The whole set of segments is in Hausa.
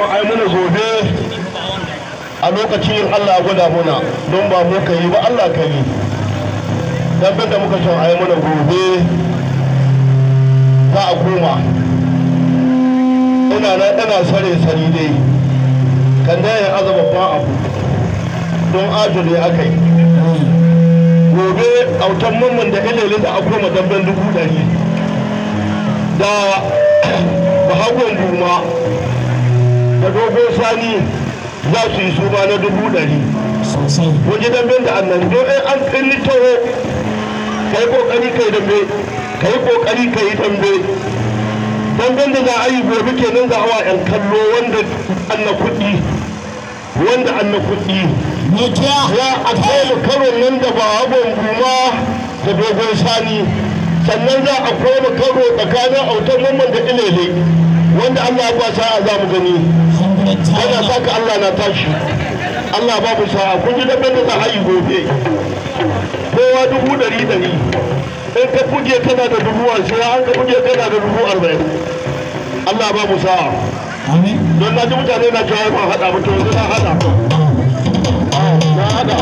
son ai mana gobe a lokacin Allah ya gwada muna don ba mu ka yi ba Allah ka yi dabbar da muka son ai mana gobe za a koma ina na ina sare sari dai kan da yin azaba ba abu don ajo ne aka yi gobe autan mamman da ilele da akwai madabban dubu ɗari da bahagon duma da dogon sani za su yi su na dubu ɗari waje damben da annan don in an kalli taho ka yi kokari ka yi dambe ka yi kokari ka yi dambe damben da za a yi gobe kenan za a wa 'yan kallo wanda an na kuɗi wanda an na kuɗi ya a koma karon nan da ba hagon guma da dogon sani sannan za a koma karo tsakanin autar mamman da ilele wanda allah ya kwasa a za mu gani yana saka allah na tashi allah ba mu sa'a kun ji dabbar da za a yi gobe kowa dubu ɗari ɗari in ka buge kana da dubu ashirin an ka buge kana da dubu arba'in allah ba mu sa'a don na ji mutane na cewa ba haɗa mutum yanzu na haɗa na haɗa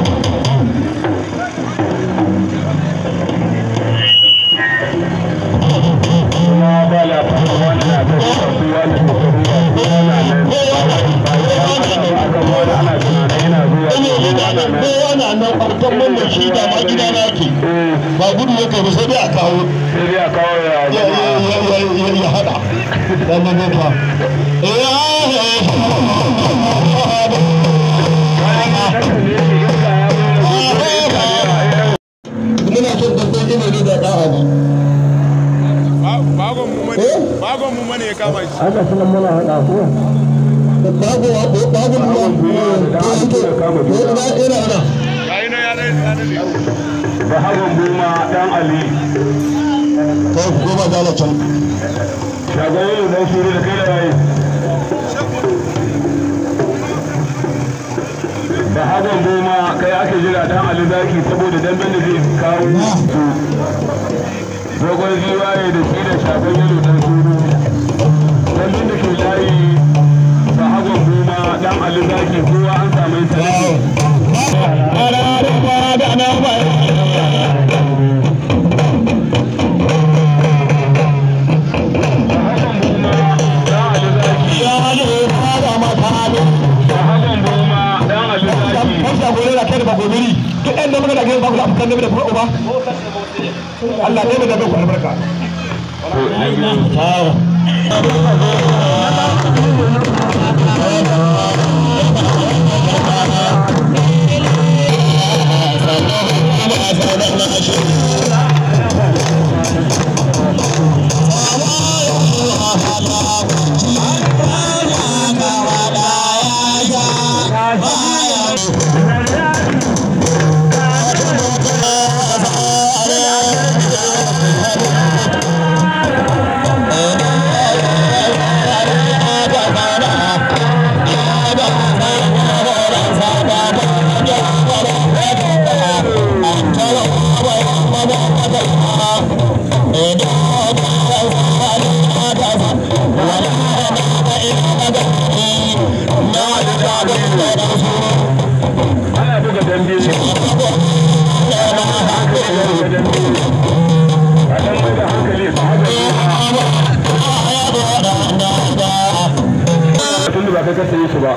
kuma ba la fara wannan da su su wani su su su yana nan ba wani ba ya aka wani ana tunanin yana zuwa yana nan kowa na nan ɓarkan mamman shi da ma gida na ke ba gudu ya kai ba sai dai a kawo sai dai a kawo ya ya zama ya ya ya ya haɗa dan nan ne fa muna son dabbar ilimi da da'a ba bagon mu mane bagon mu mane ya kama shi haka suna muna haɗa ko babu babu babu ruwa ina ina ina yayi na ya dai ya dai ba hagon goma dan ali kai ku goma dala can shagon yin dan shiri da kai da yayi ba hagon goma kai ake jira dan ali zaki saboda damben da zai kawo su dogon ziwaye da shi da shagon yalo dan shuru damben da ke layi ba hagon goma dan ali zaki kowa an samu ita Allah ne da bai ku albarka. ana buga dambe ne a dan mai da hankali su haka tun da ba kai ka sayi su ba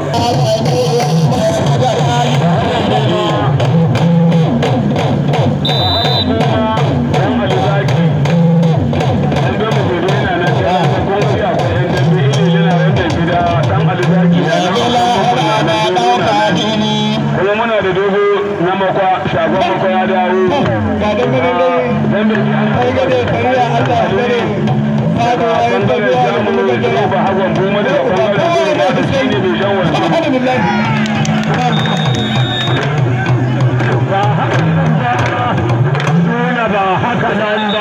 dan alizaki dan dambe gobe yana nan sai an san kuma sai akwai yan dambe ilili na yan dambe da dan alizaki da dan alizaki na nan dogo na nan kuma muna da dogo na makwa shagon makwa ya dawo Ga dan mai dai dan bai ji an ai ga dai kariya Allah ya kare. Haka ayin da bangaren biya da jamu muka da jira. ba hagon goma daga bangaren gudu ba da shi ne mai shan wando Alhamdulillah. ba haka nan ba